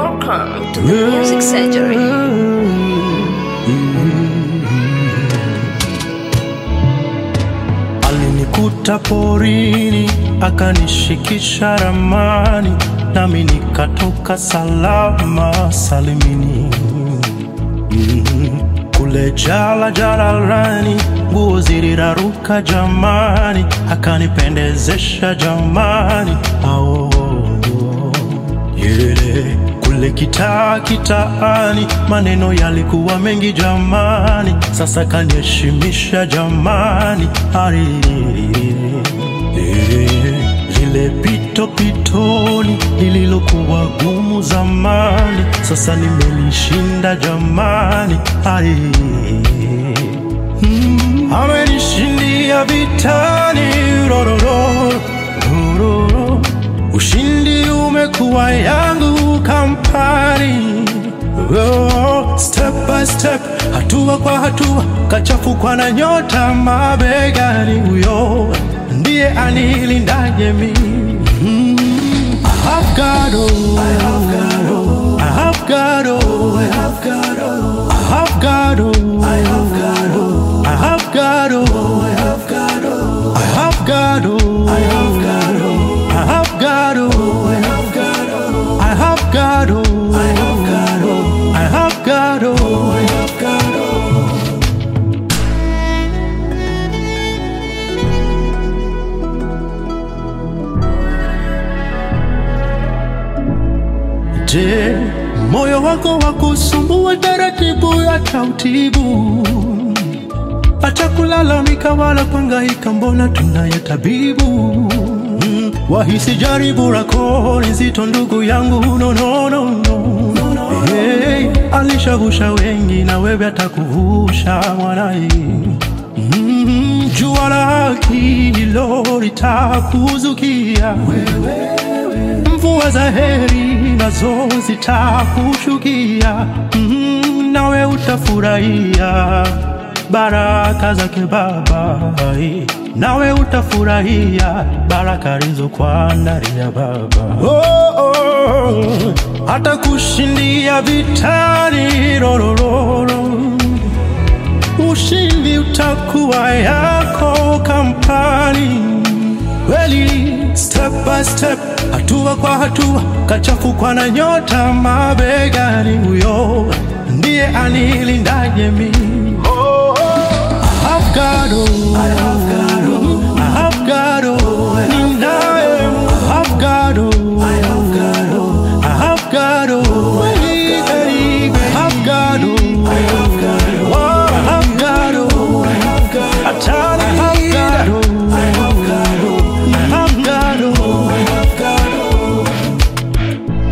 Welcome to the Music Surgery. Alinikuta porini akanishikisha ramani, nami nikatoka salama salimini. Mm, Kule jala jalalani, nguo ziliraruka jamani, akanipendezesha jamani, ao yeah. Kule kitaa kitaani, maneno yalikuwa mengi jamani, sasa kaniheshimisha jamani, ari lile pito pitoni lililokuwa gumu zamani, sasa nimelishinda jamani, ari Mm, amenishindia vitani rororo, rororo. Ushindi umekuwa yangu kampani oh, step by step, hatua kwa hatua, kachafukwa na nyota mabegani, huyo ndiye anilindaje mimi mm. I have God, oh, I have God, oh, I have God, oh, I have God, oh, I have God, oh, I have God, oh, I have God, oh, I have God, oh, I have God, oh, I have God, oh, I have God, oh, I have God, oh, I have God, oh, I have God, oh, I have God, oh, I have God, oh. Je, moyo wako wa kusumbua taratibu ya tautibu, acha kulalamika wala kuhangaika, mbona tunaye tabibu. Mm, wahisi jaribu lako ni zito, ndugu yangu, no, no, no, no. Hey, alishavusha wengi na wewe atakuvusha mwanai. Mm, jua la haki hilo litakuzukia mvua za heri nazo zitakushukia, mm, nawe utafurahia baraka zake Baba, nawe utafurahia baraka alizokuandalia Baba. Oh, oh, hata kushindia vitani rorororo ushindi utakuwa yako kampani kweli, step by step, hatua kwa hatua, kachafukwa na nyota mabegani, huyo ndiye anilindaje mimi. I have God, oh, I have God, oh, I have God, oh, ninaye, I have God, oh, I have